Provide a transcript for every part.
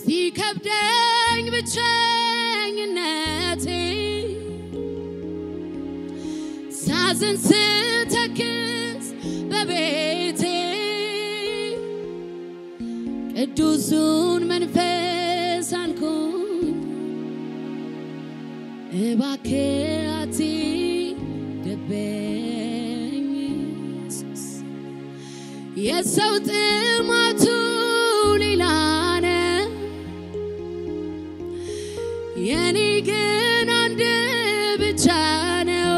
ሲከብደኝ ብቸኝነቴ ሳዝን ስተክዝ በቤቴ ቅዱሱን መንፈስ አልኩኝ እባክህ አትደበኝ ኢየሱስ የሰው ጥማቱ ሌላ ነው፣ የኔ ግን አንድ ብቻ ነው።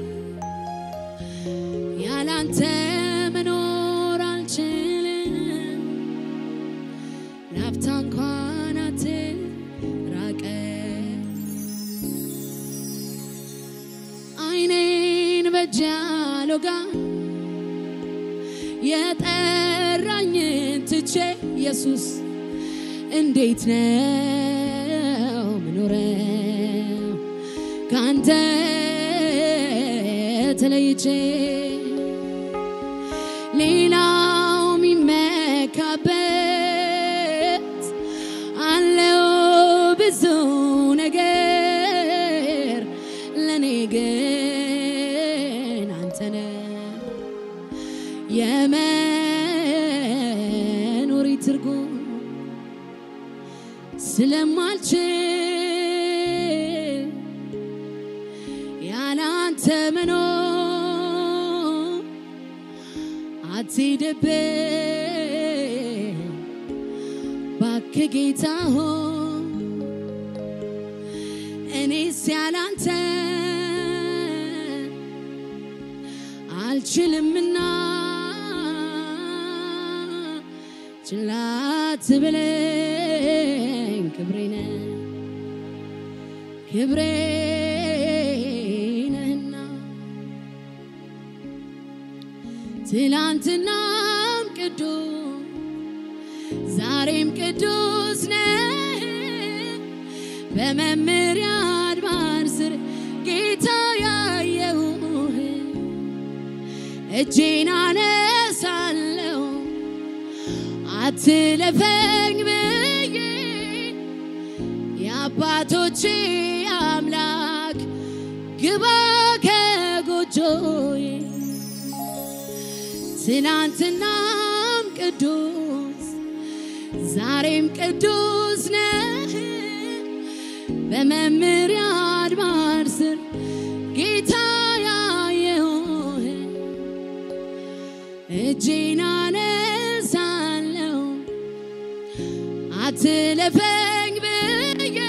ያላንተ መኖር አልችልም፣ ላፍታ እንኳን አትራቀኝ። አይኔን በእጅ አልወጋ የጠራኝን ትቼ ኢየሱስ እንዴት ነው ምኖረው ካንተ ተለይቼ ሌላው የሚመካበት አለው ብዙ ነገር ለእኔ ግን አንተ ነህ የመኖሪ ትርጉም ስለማልችል ያለ አንተ መኖር አትሂድብኝ እባክህ ጌታ ሆይ እኔስ ያለ አንተ አልችልምና ችላ አትበለኝ ክብሬ ነህ ክብሬ ነህና ትላንትናም ቅዱስ ዛሬም ቅዱስ ነህ በመምሪያ አድባር ስር ጌታ ያየሁህ እጄን አነሳለሁ አትለፈኝ ብዬ የአባቶቼ አምላክ ግባ ከጎጆዬ ትናንትናም ቅዱስ ዛሬም ቅዱስ ነህ በመምሪያ አድባር ስር ጌታ ያየሁህ እጄን አነሳለሁ አትለፈኝ ብዬ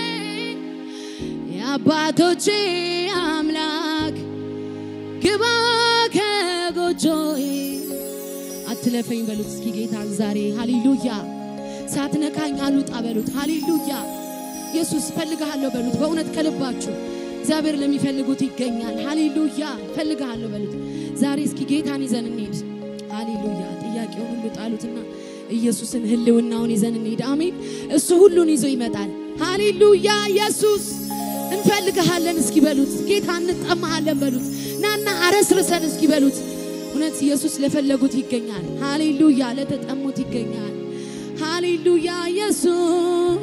የአባቶቼ አምላክ ግባ ከጎጆዬ አትለፈኝ በሉት እስኪ ጌታን ዛሬ ሃሌሉያ ሳትነካኝ አልውጣ በሉት ሃሌሉያ ኢየሱስ ፈልግሃለሁ በሉት በእውነት ከልባችሁ እግዚአብሔር ለሚፈልጉት ይገኛል ሃሌሉያ ፈልግሃለሁ በሉት ዛሬ እስኪ ጌታን ይዘን እንሄድ ሃሌሉያ ጥያቄውን ሁሉ ጣሉትና ኢየሱስን ህልውናውን ይዘን እንሄድ አሜን እሱ ሁሉን ይዞ ይመጣል ሃሌሉያ ኢየሱስ እንፈልግሃለን እስኪ በሉት ጌታ እንጠማሃለን በሉት ናና አረስርሰን እስኪ በሉት እውነት ኢየሱስ ለፈለጉት ይገኛል ሃሌሉያ ለተጠሙት ይገኛል ሃሌሉያ ኢየሱስ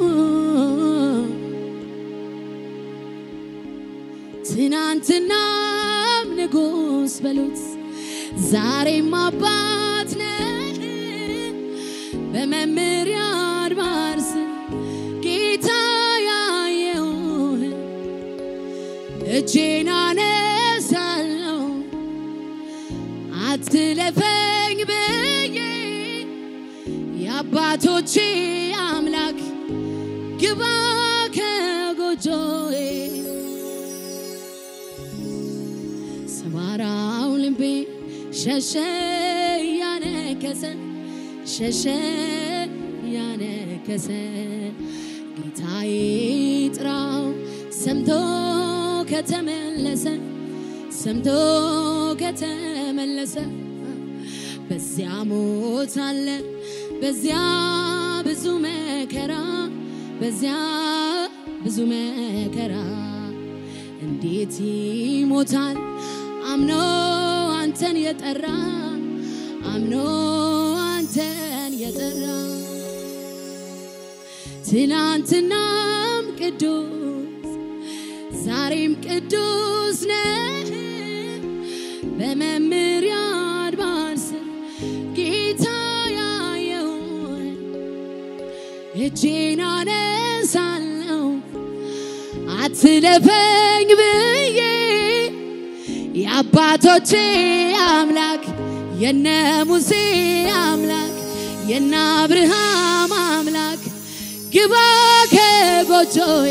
ትናንትናም ንጉስ በሉት ዛሬም አባት ነህ በመምሪያ አድባር ስር ጌታ ያየሁህ እጄን አነሳለሁ አትለፈኝ ብዬ የአባቶቼ አምላክ ግባ ከጎጆዬ ሰባራው ልቤ ሸሸ ያነከሰ ሸሸ ያነከሰ ጌታዬ ጥራው ሰምቶ ከተመለሰ ሰምቶ ከተመለሰ በዚያ ሞት አለ በዚያ ብዙ መከራ በዚያ ብዙ መከራ እንዴት ይሞታል አምኖ አንተን የጠራ አምኖ አንተን የጠራ ትናንትናም ቅዱስ ዛሬም ቅዱስ ነህ። በመምሪያ አድባር ስር ጌታ ያየውን እጄን አነሳለሁ አትለፈኝ ብዬ የአባቶቼ አምላክ የነ ሙሴ አምላክ የነ አብርሃም አምላክ ግባ ከጎጆዬ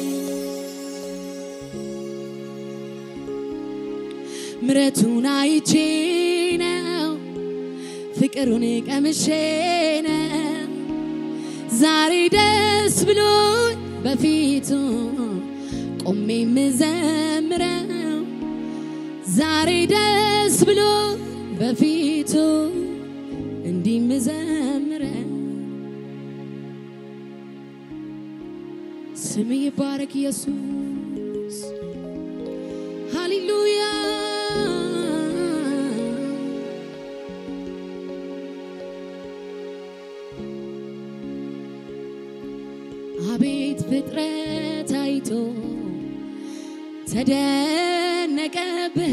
ምረቱን አይቼ ነው ፍቅሩን ቀምሼ ነው ዛሬ ደስ ብሎኝ በፊቱ ቆሜ የምዘምረው ዛሬ ደስ ብሎ በፊቱ እንዲህ የምዘምረው ስም ይባረክ ኢየሱስ ሃሌሉያ አቤት ፍጥረት አይቶ ተደነቀብህ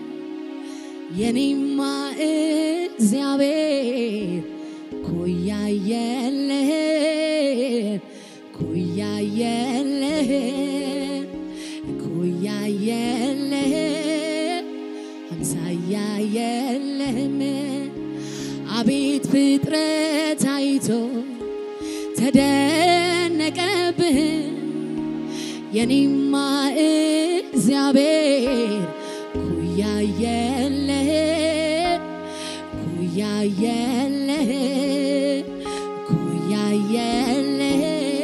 የኔማ እግዚአብሔር ኩያ የለህ ኩያ የለህ ኩያ የለህ አምሳያ የለህም አቤት ፍጥረት አይቶ ተደነቀብህ የኔማ እግዚአብሔር ኩያ የለህ ኩያ የለህ ኩያ የለህ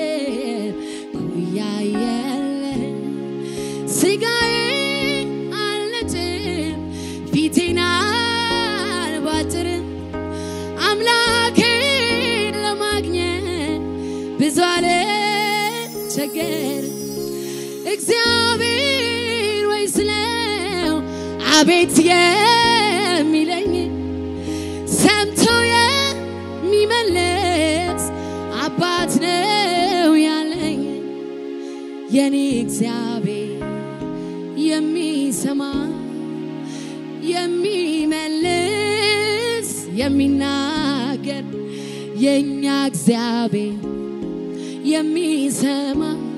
ኩያ የለህ ስጋዬ አልነጭም ፊቴን አልቧጥርም አምላኬን ለማግኘት ብዙ አልቸገርም እግዚአብሔር ወይ ስለው አቤት የሚለኝ ሰምቶ የሚመለስ አባት ነው ያለኝ የኔ እግዚአብሔር የሚሰማ የሚመልስ የሚናገር የእኛ እግዚአብሔር የሚሰማ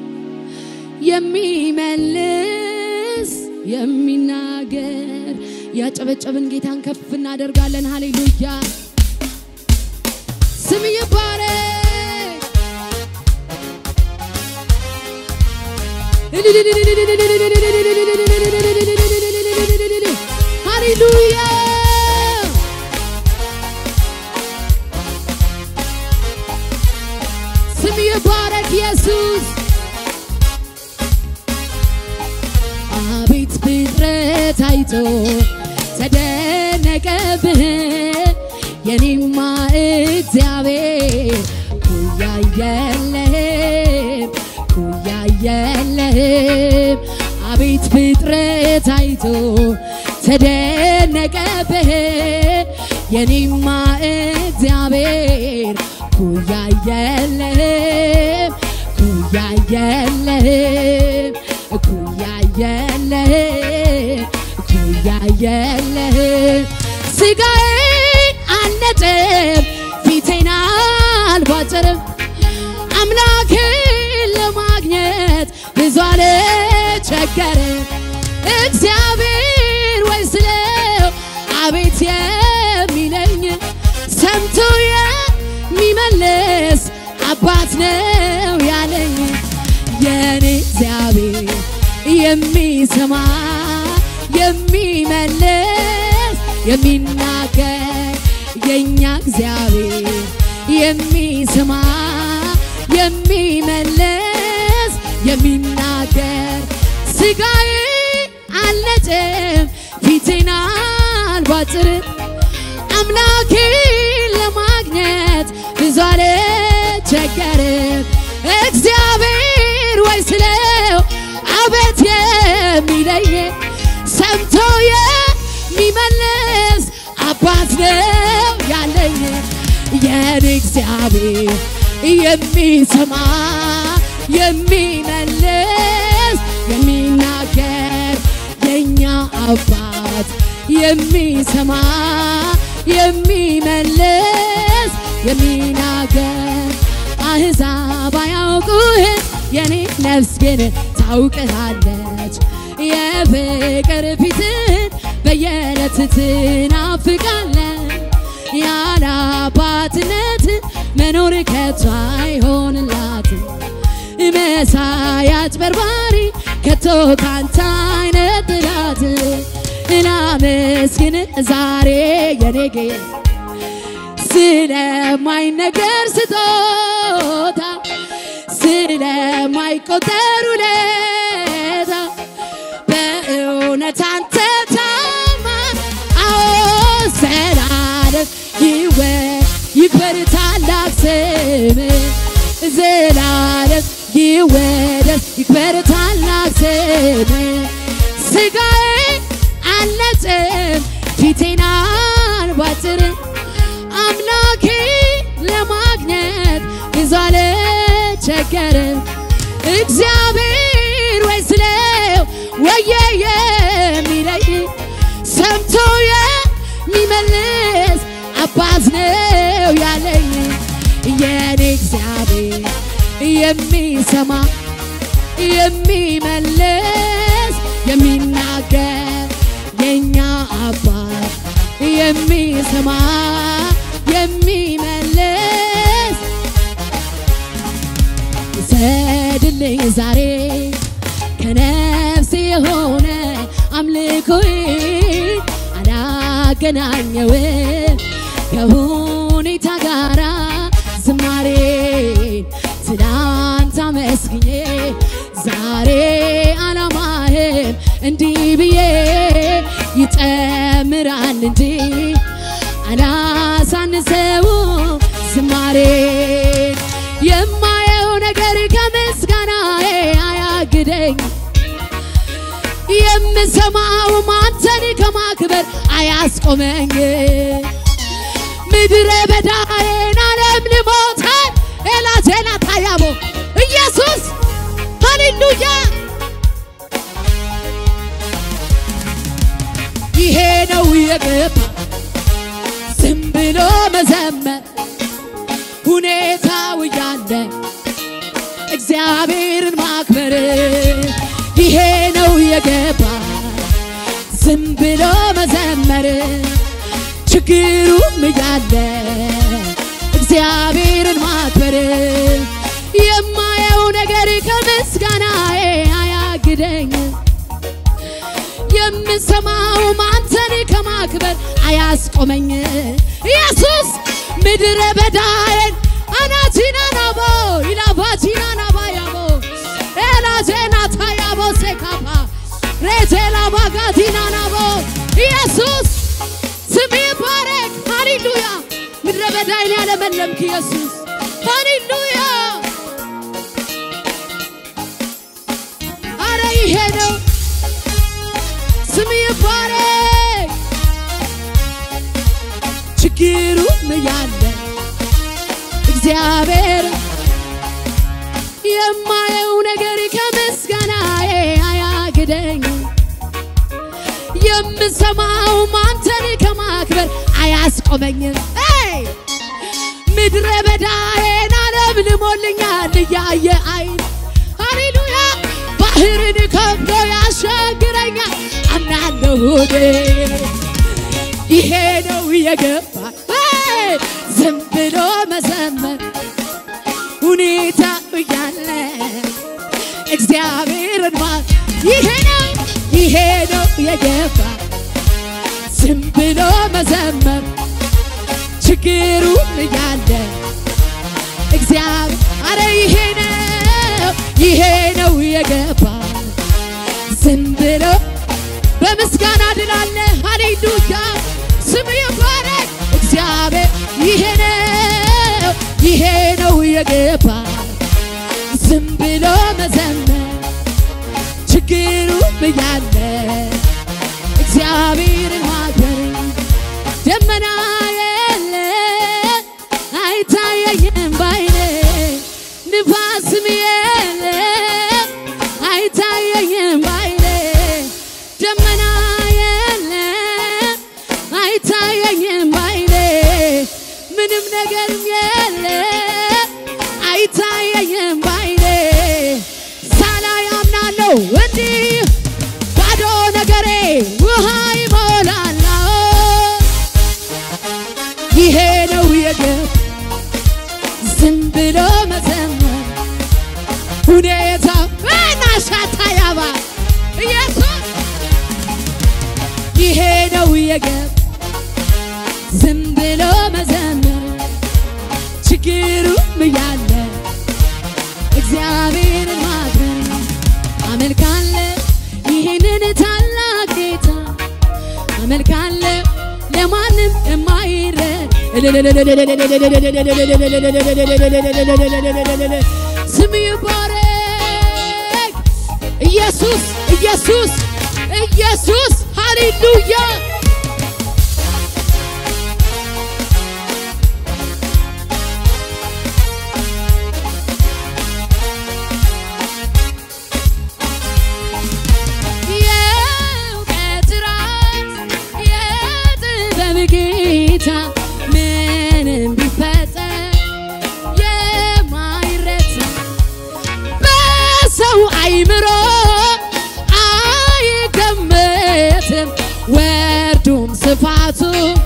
የሚመልስ የሚናገር ያጨበጨብን ጌታን ከፍ እናደርጋለን። ሃሌሉያ ስም ይባረክ። ሃሌሉያ ስም ይባረክ ኢየሱስ አቤት ፍጥረት አይቶ ተደነቀብህ የኔማ እግዚአብሔር ኩያ የለህም ኩያ የለህም አቤት ፍጥረት አይቶ ተደነቀብህ የኔማ እግዚአብሔር ኩያ የለህም ኩያ የለህም ኩያ የለህም ኩያ የለህም ስጋዬ አልነጥም ፊቴን አልቧጭርም አምላክን ለማግኘት ብዙ አልቸገርም እግዚአብሔር ወይ ስለው አቤት የሚለኝ ሰምቶ የሚመልስ አባት ነው ያለኝ የኔ እግዚአብሔር የሚሰማ የሚመልስ የሚናገር የእኛ እግዚአብሔር የሚሰማ የሚመልስ የሚናገር ስጋዬ አልነጭም ፊቴን አልቧጭርም አምላኬን ለማግኘት ብዙ አልቸገርም እግዚአብሔር ወይ ስለው አቤት የሚለኝ ሰምቶ የሚመልስ አባት ነው ያለኝ የኔ እግዚአብሔር የሚሰማ የሚመልስ የሚናገር የኛ አባት የሚሰማ የሚመልስ የሚናገር አሕዛብ አያውቁህም የኔ ነፍስ ግን ታውቅሃለች የፍቅር ፊትን በየዕለት ትናፍቃለን ያለ አባትነት መኖር ከቶ አይሆንላትም መሳይ አጭበርባሪ ከቶ ካንተ አይነት ጥላት ላመስግን ዛሬ የኔ ጌታ ስለማይነገር ስጦታ ስለማይቆጠር ውለታ በእውነት አንተ ታማኝ አዎ ዘላለም ይወ- ይክበር ታላቅ ስም ዘላለም ይወደስ ይክበር ታላቅ ስም ስጋዬ አልነጽም ፊቴን አልቧጥርም አምላኬ ለማግኘት ብዙ አልቸገርም እግዚአብሔር ወይ ስለው ወየ የሚለይ ሰምቶ የሚመልስ አባት ነው ያለኝ የኔ እግዚአብሔር የሚሰማ የሚመልስ የሚናገር የኛ አባት የሚሰማ የሚመልስ ሰድልኝ ዛሬ ከነፍሴ የሆነ አምልኮዬ አላገናኘውም ከሁኔታ ጋራ ዝማሬ ትናንት አመስግኜ ዛሬ አላማህም እንዲህ ብዬ ይጨምራል እንጂ አላሳንሰው ዝማሬን የማየው ነገር ከምስጋናዬ አያግደኝ የምሰማው አንተን ከማክበር አያስቆመኝ ምድረ በዳዬን ዓለም ልሞታል ኤላዜና ታያቦ ኢየሱስ ሃሌሉያ ይሄ ነው የገባ ዝም ብሎ መዘመር ሁኔታው እያለ እግዚአብሔርን ማክበር ይሄ ነው የገባ ዝም ብሎ መዘመር ችግሩም እያለ እግዚአብሔርን ማክበር የማየው ነገር ከምስጋናዬ አያግደኝ የምሰማው አንተን ከማክበር አያስቆመኝ ኢየሱስ ምድረ በዳዬን አናቲና ናቦ ኢላባቲና ናባ ያቦ ኤላዜና ታያቦ ሴካፓ ሬቴላ ባጋቲና ናቦ ኢየሱስ ስም ይባረክ ሃሌሉያ ምድረ በዳዬን ያለመለምክ ኢየሱስ ሃሌሉያ አረ ይሄ ነው ስም ይባረክ ችግሩም ያለ እግዚአብሔር የማየው ነገር ከምስጋናዬ አያግደኝ የምሰማው አንተን ከማክበር አያስቆመኝም ይ ምድረ በዳዬን ዓለም ልሞልኛል እያየ አይን ሃሌሉያ ባህርን ከብዶ ያሻግረኛል አምናለሁ እኔ ይሄ ነው የገባ ዝም ብሎ መዘመር ሁኔታ እያለ እግዚአብሔርን ማ ይሄ ነው ይሄ ነው የገባ ዝም ብሎ መዘመር ችግሩም እያለ እግዚአብሔር አረ ይሄ ነው ይሄ ነው የገባ ዝም ብሎ በምስጋና ድላለ ሃሌሉያ ስም ይባረክ እግዚአብሔር ይሄ ነው ይሄ ነው የገባ ዝም ብሎ መዘመር ችግሩም እያለ እግዚአብሔርን ማክበር ደመና የለ አይታየኝም ባይኔ ነው እንዲህ ባዶ ነገሬ ውሃ ይሞላል። ይሄ ነው የግብ ዝም ብሎ መዘመር ሁኔታ ናሻታ ያባ ኢየሱስ ይሄ ነው የግብ ዝም ብሎ መዘመር ችግሩም እያለ እግዚአብሔርን ማክበር አመልካለ ይህንን ታላቅ ጌታ አመልካለ ለማንም የማይረድ ስም ይባረክ ኢየሱስ ኢየሱስ ኢየሱስ ሃሌሉያ የእውቀት ራስ የጥበብ ጌታ ምንም ቢፈጠር የማይረታ በሰው አይምሮ አይገመትም ወርዱም ስፋቱ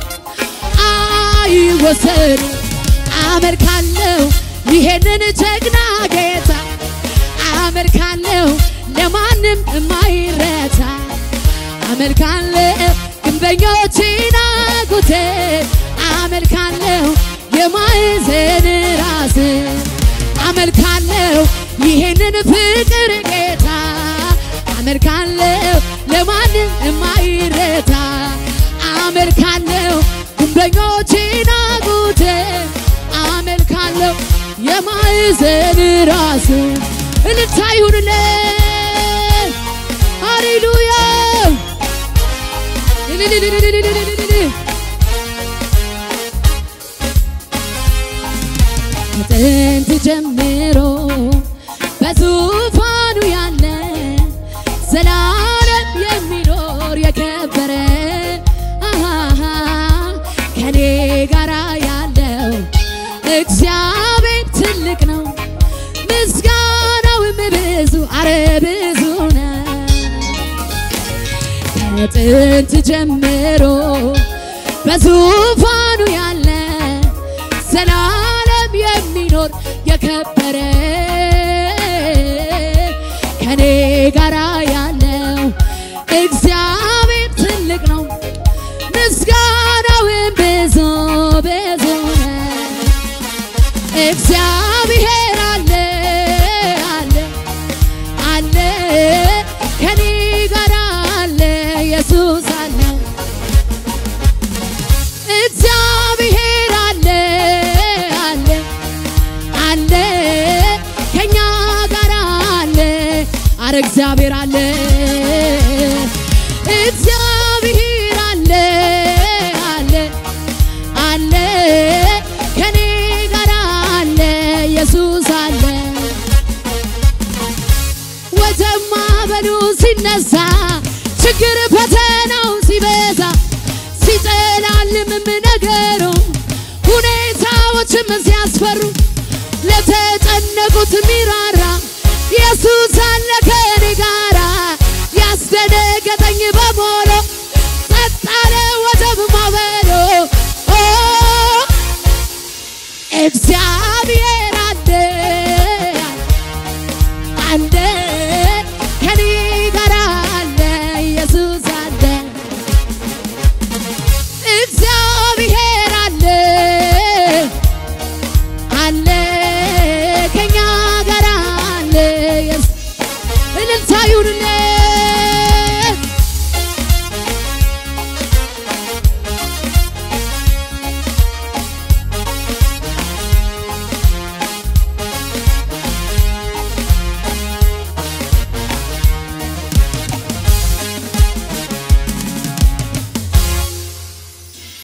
አይወሰድም። አመልካለሁ ይሄንን ጀግና ጌታ አመልካለሁ ለማንም የማይረታ አመልካለሁ ግንበኞችን አጉቴ አመልካለሁ የማዕዘን ራስ አመልካለሁ ይሄንን ፍቅር ጌታ አመልካለሁ ለማንም የማይረታ አመልካለሁ ግንበኞችን አጉቴ አመልካለሁ የማዕዘን ራስ እልልታ ይሁንለት ሃሌሉያ ከጥንት ጀምሮ በዙፋኑ ያለ ዘላለም የሚኖር የከበረ አሃሃ ከኔ ጋራ ያለው እግዚአብሔር ትልቅ ነው፣ ምስጋናውም ብዙ አረ ብዙ ነው። ከጥንት ጀምሮ በዙፋኑ ያለ ዘላለም የሚኖር የከበረ ከኔ ጋራ ያለው እግዚአብሔር ትልቅ ነው፣ ምስጋናውም ብዙ ብዙ ነው። እግዚአብሔር አለ አለ አለ ከኔ ጋር አለ ኢየሱስ አለ እግዚአብሔር አለ አለ አለ ከኛ ጋር አለ አረ እግዚአብሔር አለ እግዚአብሔር አለ አለ አለ ከኔ ጋር አለ ኢየሱስ አለ ወጀማ በሉ ሲነሳ ችግር ፈተናው ሲበዛ ሲጨላልምም ነገሩ ሁኔታዎችም ሲያስፈሩ ለተጨነቁት